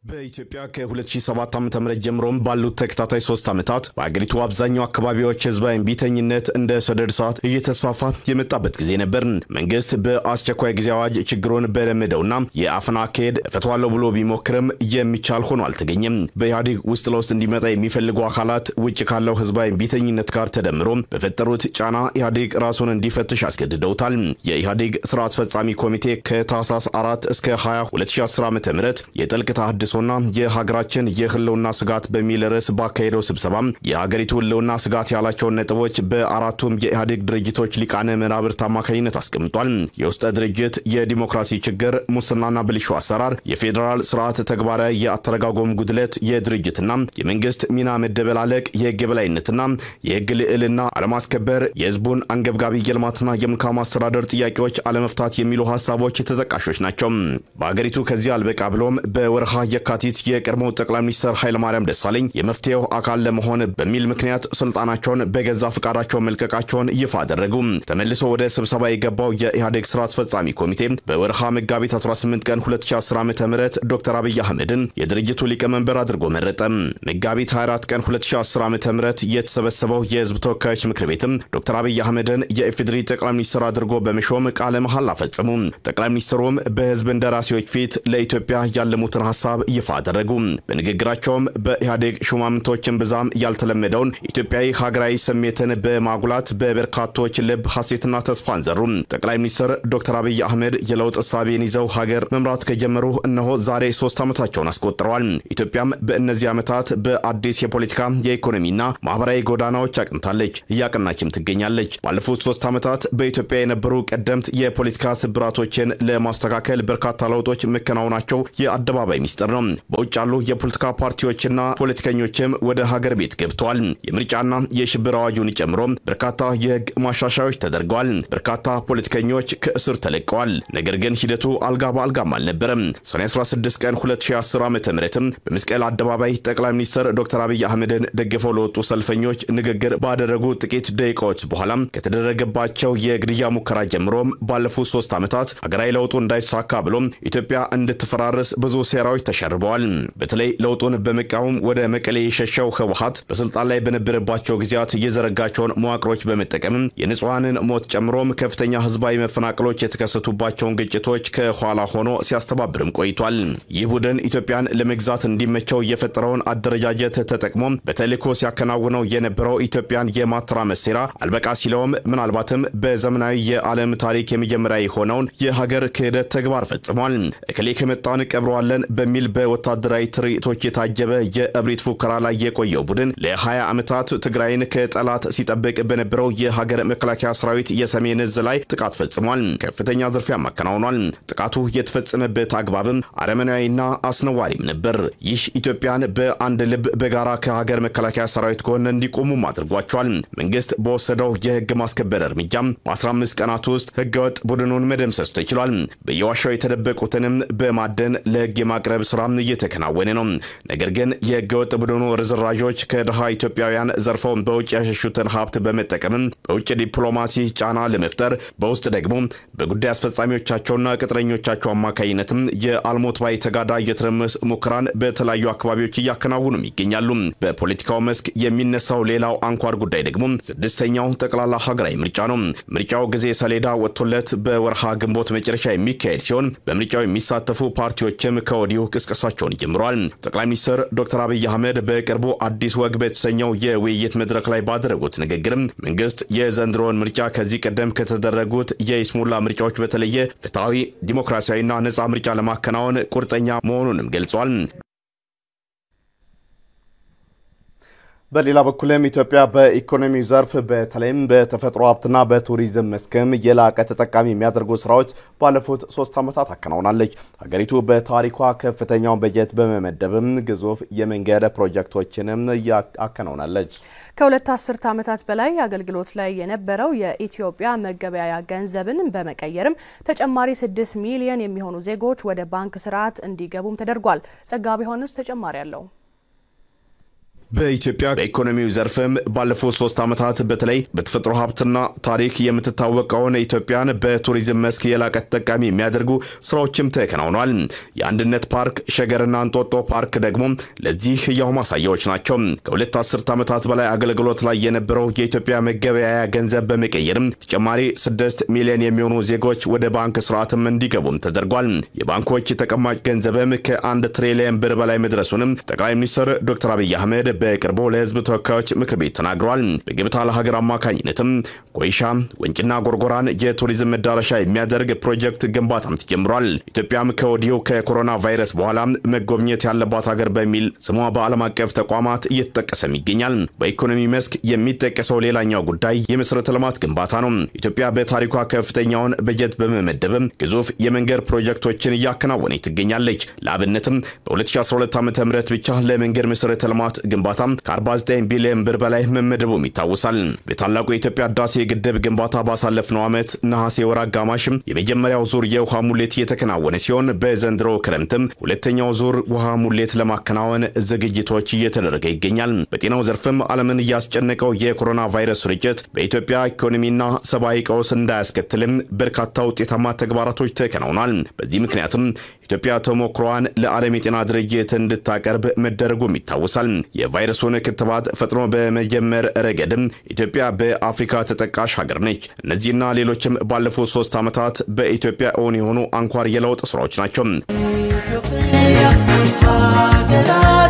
በኢትዮጵያ ከ2007 ዓ.ም ጀምሮም ባሉት ተከታታይ ሶስት ዓመታት በአገሪቱ አብዛኛው አካባቢዎች ህዝባዊ እምቢተኝነት እንደ ሰደድ እሳት እየተስፋፋ የመጣበት ጊዜ ነበር። መንግስት በአስቸኳይ ጊዜ አዋጅ ችግሩን በለመደውና የአፈና አካሄድ እፈቷለሁ ብሎ ቢሞክርም የሚቻል ሆኖ አልተገኘም። በኢህአዴግ ውስጥ ለውስጥ እንዲመጣ የሚፈልጉ አካላት ውጭ ካለው ህዝባዊ እምቢተኝነት ጋር ተደምሮ በፈጠሩት ጫና ኢህአዴግ ራሱን እንዲፈትሽ አስገድደውታል። የኢህአዴግ ስራ አስፈጻሚ ኮሚቴ ከታህሳስ 4 እስከ 20 2010 ዓ.ም የጥልቅ ተሃድሶ ና የሀገራችን የህልውና ስጋት በሚል ርዕስ ባካሄደው ስብሰባ የሀገሪቱ ህልውና ስጋት ያላቸውን ነጥቦች በአራቱም የኢህአዴግ ድርጅቶች ሊቃነ መናብርት አማካኝነት አስቀምጧል። የውስጠ ድርጅት የዲሞክራሲ ችግር፣ ሙስናና ብልሹ አሰራር፣ የፌዴራል ስርዓት ተግባራዊ የአተረጋጎም ጉድለት፣ የድርጅትና የመንግስት ሚና መደበላለቅ፣ የህግ የበላይነትና የህግ ልዕልና አለማስከበር፣ የህዝቡን አንገብጋቢ የልማትና የመልካም አስተዳደር ጥያቄዎች አለመፍታት የሚሉ ሀሳቦች ተጠቃሾች ናቸው። በሀገሪቱ ከዚህ አልበቃ ብሎም በወርሃ የካቲት የቀድሞው ጠቅላይ ሚኒስትር ኃይለማርያም ደሳለኝ የመፍትሄው አካል ለመሆን በሚል ምክንያት ስልጣናቸውን በገዛ ፈቃዳቸው መልቀቃቸውን ይፋ አደረጉ። ተመልሶ ወደ ስብሰባ የገባው የኢህአዴግ ስራ አስፈጻሚ ኮሚቴ በወርሃ መጋቢት 18 ቀን 2010 ዓ ም ዶክተር አብይ አህመድን የድርጅቱ ሊቀመንበር አድርጎ መረጠ። መጋቢት 24 ቀን 2010 ዓ ም የተሰበሰበው የህዝብ ተወካዮች ምክር ቤትም ዶክተር አብይ አህመድን የኢፌዴሪ ጠቅላይ ሚኒስትር አድርጎ በመሾም ቃለ መሐላ ፈጸሙ። ጠቅላይ ሚኒስትሩም በህዝብ እንደራሴዎች ፊት ለኢትዮጵያ ያለሙትን ሀሳብ ይፋ አደረጉ። በንግግራቸውም በኢህአዴግ ሹማምንቶችን ብዛም ያልተለመደውን ኢትዮጵያዊ ሀገራዊ ስሜትን በማጉላት በበርካቶች ልብ ሀሴትና ተስፋን ዘሩ። ጠቅላይ ሚኒስትር ዶክተር አብይ አህመድ የለውጥ እሳቤን ይዘው ሀገር መምራት ከጀመሩ እነሆ ዛሬ ሶስት ዓመታቸውን አስቆጥረዋል። ኢትዮጵያም በእነዚህ ዓመታት በአዲስ የፖለቲካ የኢኮኖሚና ማህበራዊ ጎዳናዎች አቅንታለች፣ እያቀናችም ትገኛለች። ባለፉት ሶስት ዓመታት በኢትዮጵያ የነበሩ ቀደምት የፖለቲካ ስብራቶችን ለማስተካከል በርካታ ለውጦች መከናወናቸው የአደባባይ ሚስጥር ነው። በውጭ ያሉ የፖለቲካ ፓርቲዎችና ፖለቲከኞችም ወደ ሀገር ቤት ገብተዋል። የምርጫና የሽብር አዋጁን ጨምሮ በርካታ የህግ ማሻሻዮች ተደርገዋል። በርካታ ፖለቲከኞች ከእስር ተለቀዋል። ነገር ግን ሂደቱ አልጋ በአልጋም አልነበረም። ሰኔ 16 ቀን 2010 ዓ ም በመስቀል አደባባይ ጠቅላይ ሚኒስትር ዶክተር አብይ አህመድን ደግፈው ለወጡ ሰልፈኞች ንግግር ባደረጉ ጥቂት ደቂቃዎች በኋላ ከተደረገባቸው የግድያ ሙከራ ጀምሮም ባለፉት ሶስት ዓመታት ሀገራዊ ለውጡ እንዳይሳካ ብሎም ኢትዮጵያ እንድትፈራርስ ብዙ ሴራዎች ተሸርበዋል። በተለይ ለውጡን በመቃወም ወደ መቀሌ የሸሸው ህወሀት በስልጣን ላይ በነበረባቸው ጊዜያት የዘረጋቸውን መዋቅሮች በመጠቀም የንጹሐንን ሞት ጨምሮም ከፍተኛ ህዝባዊ መፈናቀሎች የተከሰቱባቸውን ግጭቶች ከኋላ ሆኖ ሲያስተባብርም ቆይቷል። ይህ ቡድን ኢትዮጵያን ለመግዛት እንዲመቸው የፈጠረውን አደረጃጀት ተጠቅሞ በተልዕኮ ሲያከናውነው የነበረው ኢትዮጵያን የማተራመስ ሴራ አልበቃ ሲለውም ምናልባትም በዘመናዊ የዓለም ታሪክ የመጀመሪያ የሆነውን የሀገር ክህደት ተግባር ፈጽሟል። እከሌ ከመጣን ቀብረዋለን በሚል በወታደራዊ ትርኢቶች የታጀበ የእብሪት ፉከራ ላይ የቆየው ቡድን ለ20 ዓመታት ትግራይን ከጠላት ሲጠብቅ በነበረው የሀገር መከላከያ ሰራዊት የሰሜን እዝ ላይ ጥቃት ፈጽሟል። ከፍተኛ ዝርፊያም አከናውኗል። ጥቃቱ የተፈጸመበት አግባብም አረመናዊና አስነዋሪም ነበር። ይህ ኢትዮጵያን በአንድ ልብ በጋራ ከሀገር መከላከያ ሰራዊት ጎን እንዲቆሙም አድርጓቸዋል። መንግስት በወሰደው የህግ ማስከበር እርምጃም በ15 ቀናት ውስጥ ህገወጥ ቡድኑን መደምሰስ ተችሏል። በየዋሻው የተደበቁትንም በማደን ለህግ የማቅረብ ስራም እየተከናወነ ነው። ነገር ግን የህገወጥ ቡድኑ ርዝራዦች ከድሃ ኢትዮጵያውያን ዘርፈው በውጭ ያሸሹትን ሀብት በመጠቀምም በውጭ ዲፕሎማሲ ጫና ለመፍጠር በውስጥ ደግሞ በጉዳይ አስፈጻሚዎቻቸውና ቅጥረኞቻቸው አማካኝነትም የአልሞት ባይ ተጋዳይ የትርምስ ሙከራን በተለያዩ አካባቢዎች እያከናወኑም ይገኛሉ። በፖለቲካው መስክ የሚነሳው ሌላው አንኳር ጉዳይ ደግሞ ስድስተኛው ጠቅላላ ሀገራዊ ምርጫ ነው። ምርጫው ጊዜ ሰሌዳ ወጥቶለት በወርሃ ግንቦት መጨረሻ የሚካሄድ ሲሆን በምርጫው የሚሳተፉ ፓርቲዎችም ከወዲሁ ቅስቀሳቸውን ጀምረዋል። ጠቅላይ ሚኒስትር ዶክተር አብይ አህመድ በቅርቡ አዲስ ወግ በተሰኘው የውይይት መድረክ ላይ ባደረጉት ንግግርም መንግስት የዘንድሮውን ምርጫ ከዚህ ቀደም ከተደረጉት የይስሙላ ምርጫዎች በተለየ ፍትሐዊ፣ ዲሞክራሲያዊና ነጻ ምርጫ ለማከናወን ቁርጠኛ መሆኑንም ገልጿል። በሌላ በኩልም ኢትዮጵያ በኢኮኖሚው ዘርፍ በተለይም በተፈጥሮ ሀብትና በቱሪዝም መስክም የላቀ ተጠቃሚ የሚያደርጉ ስራዎች ባለፉት ሶስት ዓመታት አከናውናለች። ሀገሪቱ በታሪኳ ከፍተኛውን በጀት በመመደብም ግዙፍ የመንገድ ፕሮጀክቶችንም አከናውናለች። ከሁለት አስርት ዓመታት በላይ አገልግሎት ላይ የነበረው የኢትዮጵያ መገበያያ ገንዘብን በመቀየርም ተጨማሪ ስድስት ሚሊዮን የሚሆኑ ዜጎች ወደ ባንክ ስርዓት እንዲገቡም ተደርጓል። ጸጋቢ ዮሐንስ ተጨማሪ አለው። በኢትዮጵያ በኢኮኖሚው ዘርፍም ባለፉት ሶስት ዓመታት በተለይ በተፈጥሮ ሀብትና ታሪክ የምትታወቀውን ኢትዮጵያን በቱሪዝም መስክ የላቀ ተጠቃሚ የሚያደርጉ ስራዎችም ተከናውኗል። የአንድነት ፓርክ፣ ሸገርና እንጦጦ ፓርክ ደግሞ ለዚህ ህያው ማሳያዎች ናቸው። ከሁለት አስርት ዓመታት በላይ አገልግሎት ላይ የነበረው የኢትዮጵያ መገበያያ ገንዘብ በመቀየርም ተጨማሪ ስድስት ሚሊዮን የሚሆኑ ዜጎች ወደ ባንክ ስርዓትም እንዲገቡም ተደርጓል። የባንኮች ተቀማጭ ገንዘብም ከአንድ ትሪሊየን ብር በላይ መድረሱንም ጠቅላይ ሚኒስትር ዶክተር አብይ አህመድ በቅርቡ ለህዝብ ተወካዮች ምክር ቤት ተናግረዋል። በገበታ ለሀገር አማካኝነትም ኮይሻ፣ ወንጭና ጎርጎራን የቱሪዝም መዳረሻ የሚያደርግ ፕሮጀክት ግንባታም ተጀምሯል። ኢትዮጵያም ከወዲሁ ከኮሮና ቫይረስ በኋላ መጎብኘት ያለባት ሀገር በሚል ስሟ በዓለም አቀፍ ተቋማት እየተጠቀሰም ይገኛል። በኢኮኖሚ መስክ የሚጠቀሰው ሌላኛው ጉዳይ የመሰረተ ልማት ግንባታ ነው። ኢትዮጵያ በታሪኳ ከፍተኛውን በጀት በመመደብም ግዙፍ የመንገድ ፕሮጀክቶችን እያከናወነች ትገኛለች። ለአብነትም በ2012 ዓ ም ብቻ ለመንገድ መሰረተ ልማት ግንባታ ከ49 ቢሊዮን ብር በላይ መመደቡም ይታወሳል። በታላቁ የኢትዮጵያ ህዳሴ ግድብ ግንባታ ባሳለፍነው ዓመት ነሐሴ ወር አጋማሽም የመጀመሪያው ዙር የውሃ ሙሌት የተከናወነ ሲሆን በዘንድሮ ክረምትም ሁለተኛው ዙር ውሃ ሙሌት ለማከናወን ዝግጅቶች እየተደረገ ይገኛል። በጤናው ዘርፍም ዓለምን እያስጨነቀው የኮሮና ቫይረስ ስርጭት በኢትዮጵያ ኢኮኖሚና ሰብአዊ ቀውስ እንዳያስከትልም በርካታ ውጤታማ ተግባራቶች ተከናውኗል። በዚህ ምክንያትም ኢትዮጵያ ተሞክሮዋን ለዓለም የጤና ድርጅት እንድታቀርብ መደረጉም ይታወሳል። የቫይረሱን ክትባት ፈጥኖ በመጀመር ረገድም ኢትዮጵያ በአፍሪካ ተጠቃሽ ሀገር ነች። እነዚህና ሌሎችም ባለፉት ሶስት ዓመታት በኢትዮጵያ እውን የሆኑ አንኳር የለውጥ ስራዎች ናቸው።